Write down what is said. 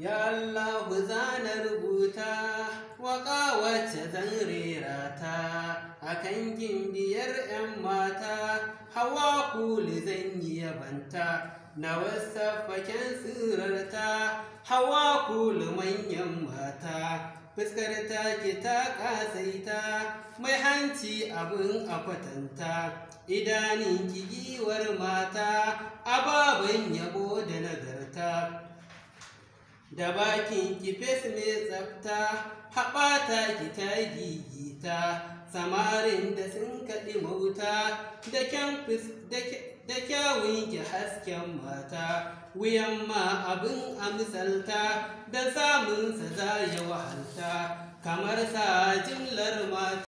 Ya Allah zana rubuta waƙa wacce zan rera ta a kan gimbiyar 'yan mata hawa kuli zan yi yabanta na wasa faken tsirarta hawa kuli manyan mata fuskar ta ki ta ƙasaita mai hanci abin a kwatanta idanin ki giwar mata ababen yabo da nagarta da bakin ki fes mai tsafta haɓata ki ta gigita samarin da sun kaɗi mauta da kyawun ki hasken mata wuyan ma abin a misalta da samunsa za ya wahalta kamar sa jimlar mata